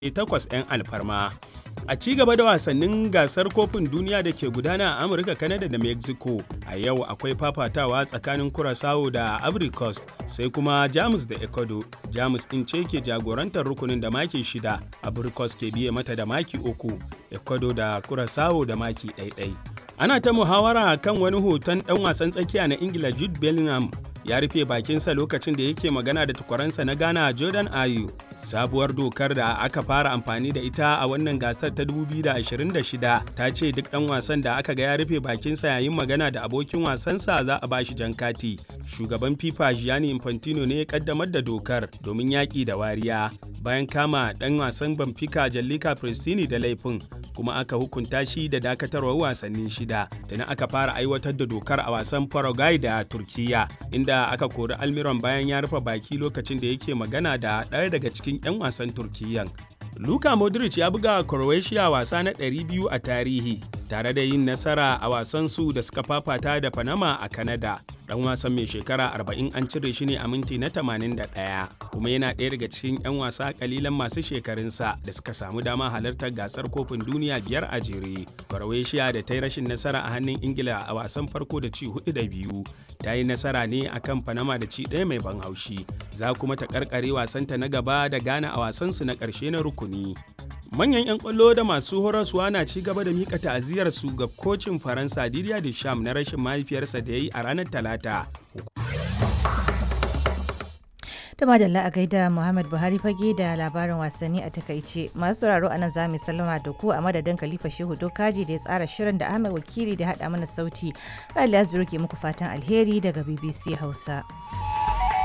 takwas 'yan alfarma. A ci gaba da wasannin gasar kofin duniya da ke gudana a Amurka, Canada da Mexico. A yau akwai fafatawa tsakanin Curaçao da Ivory Coast sai kuma Jamus da Ecuador. Jamus ɗin ce ke jagorantar rukunin da maki shida, Ivory Coast ke biye mata da maki uku, Ecuador da Curaçao da maki ɗaiɗai. Ana ta muhawara kan wani hoton ɗan wasan tsakiya na Ingila Jude Bellingham ya rufe bakinsa lokacin da yake magana da takwaransa na Ghana Jordan Ayew. Sabuwar dokar da aka fara amfani da ita a wannan gasar ta 2026 ta ce duk ɗan wasan da aka ga ya rufe bakinsa yayin magana da abokin wasansa za a bashi jan kati. Shugaban FIFA Gianni Infantino ne ya kaddamar da dokar domin yaƙi da wariya bayan kama ɗan wasan Benfica Jallika Pristini da laifin kuma aka hukunta shi da dakatarwar wasanni shida. Tuni aka fara aiwatar da dokar a wasan Paraguay da Turkiya inda aka kori Almiron bayan ya rufe baki lokacin da yake magana da ɗaya daga cikin 'yan wasan Turkiyyan. Luka Modric ya buga Croatia wasa na 200 a tarihi tare da yin nasara a wasan su da suka fafata da Panama a Canada. Dan wasan mai shekara 40 an cire shi ne a minti na 81 kuma yana ɗaya daga cikin 'yan wasa kalilan masu shekarunsa da suka samu dama halartar gasar kofin duniya biyar a jere. Croatia da ta yi rashin nasara a hannun Ingila a wasan farko da ci hudu da biyu ta yi nasara ne akan Panama da ci ɗaya mai ban haushi. Za kuma ta karkare wasanta na gaba da Ghana a wasansu na ƙarshe na rukuni. Manyan 'yan kwallo da masu horaswa na ci gaba da mika ta'aziyar su ga kocin Faransa Didier Deschamps na rashin mahaifiyarsa da ya yi a ranar Talata. da madalla a gaida Muhammad Buhari fage da labarin wasanni a takaice masu sauraro a nan za mu sallama da ku a madadin Khalifa Shehu Dokaji da ya tsara shirin da Ahmed Wakili da haɗa mana sauti. Rali Asbiru ke muku fatan alheri daga BBC Hausa.